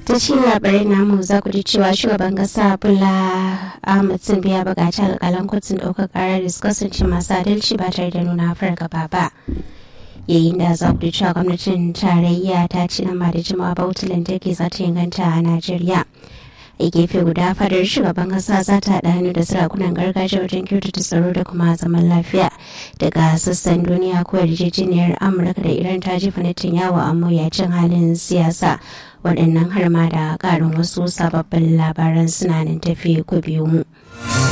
ta cikin labarai namu za ku ji cewa shugaban kasa Bola Ahmed Tinubu ya buƙaci alƙalan kotun ɗaukar ƙarar da su kasance masu adalci ba tare da nuna fargaba ba. yayin da za ku cewa gwamnatin tarayya ta ci nan ba da jimawa ba wutar lantarki za ta inganta a najeriya a gefe guda fadar shugaban kasa za ta haɗa hannu da sarakunan gargajiya wajen kyautata tsaro da kuma zaman lafiya daga sassan duniya ko yarjejeniyar amurka da iran ta jefa yawo a mawuyacin halin siyasa waɗannan har ma da ƙarin wasu sababbin labaran suna nan tafi ku biyu mu.